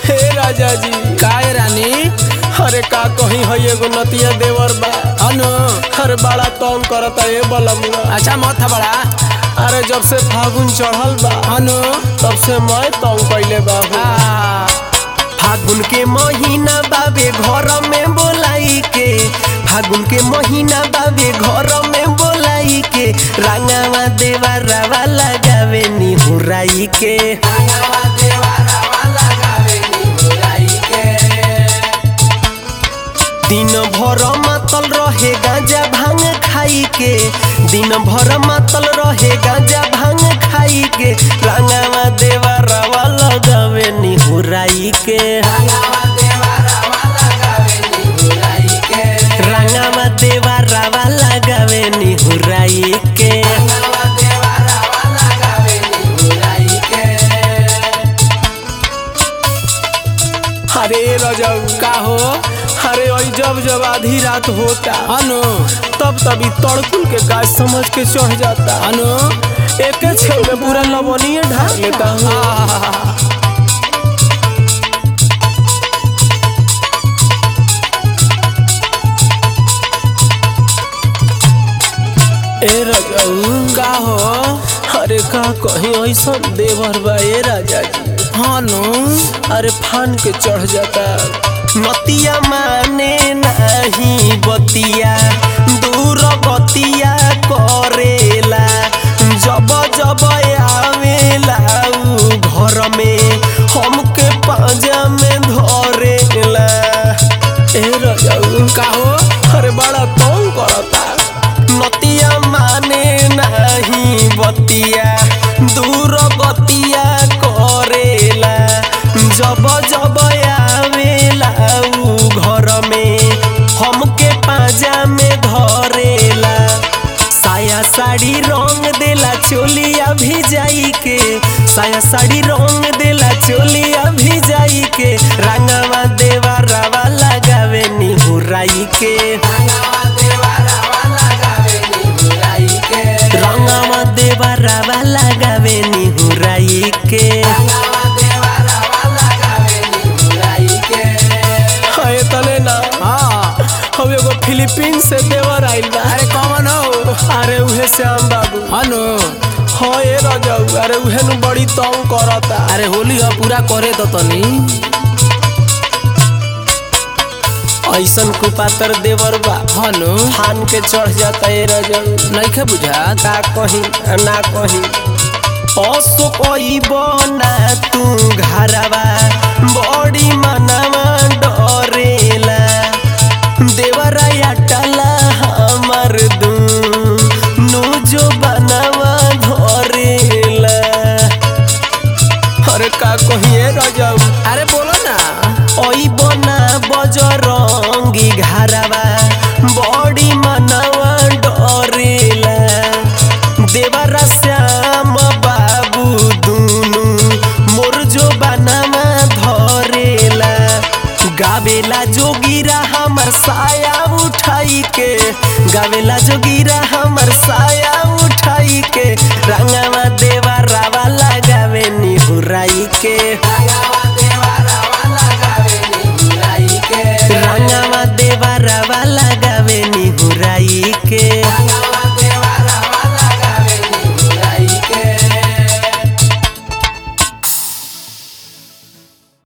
हे राजा जी काय रानी अरे का कहीं है एगो नतिया देवर बा अनु अरे बड़ा तंग करता ए बलमुआ अच्छा मत था बड़ा अरे जब से फागुन चढ़ल बा अनु तब से मैं तंग कैले बाबू आ, फागुन के महीना बाबे घर में बोलाई के फागुन के महीना बाबे घर में बोलाई के रंगावा देवा रवा लगावे निहुराई के दिन भर मातल रहे गांजा भांग खाई के दिन भर मातल रहे गांजा भांग खाई के रंगावा देवा रवा लगावे निहुराई के रंगावा देवा रवा लगावे निहुराई के अरे रजब का हो अरे ओई जब जब आधी रात होता अनु तब तभी तड़कुल के गाछ समझ के चढ़ जाता अनु एक छे में पूरा लवणीय ढाल लेता हूँ आ, ए रजऊ का हो अरे का कहीं ऐसा देवर बा ए राजा जी अनु अरे फान के चढ़ जाता नतिया माने नहीं बतिया दूर बतिया करेला जब जब आवेला उ घर में हमके पाजा में धरेला ए रजाऊ का हो अरे बड़ा तंग करता नतिया माने नहीं बतिया दूर बतिया करेला जब जब आवेला उ घर में हमके पाजा में धरेला साया साड़ी रंग देला चोलिया भिजाई के साया साड़ी रंग देला चोलिया भिजाई के रंगवा देवा रवा लगावे निहुराई के रंगवा देवा रवा लगावे निहुराई के है तने ना हाँ हम एगो फिलीपीन से देवर आइल बा अरे कौन हो अरे उहे श्याम बाबू अनु हाँ ए रजाऊ अरे उहे नु बड़ी तंग करता अरे होली हो पूरा करे तो तनी ऐसन कुपातर देवर बा अनु फान के चढ़ जाता ए रजाऊ नइखे बुझात का कही ना कही असो कहीब ना तू घरवा बड़ी मनवा डरेला देवराया टला हमर दू नु जो बनवा धरेला अरे का कहिए रजाऊ अरे बोलो ना ओई बना बजरंगी घरवा बड़ी मनवा डरेला देवरा श्याम बाबू दुनु मोर जो बनवा धरेला गावेला जोगिरा हमर साया उठाई के गावेला जोगिरा हमर साया उठाई के रंगवा देवा रावा लगावे निहुराई के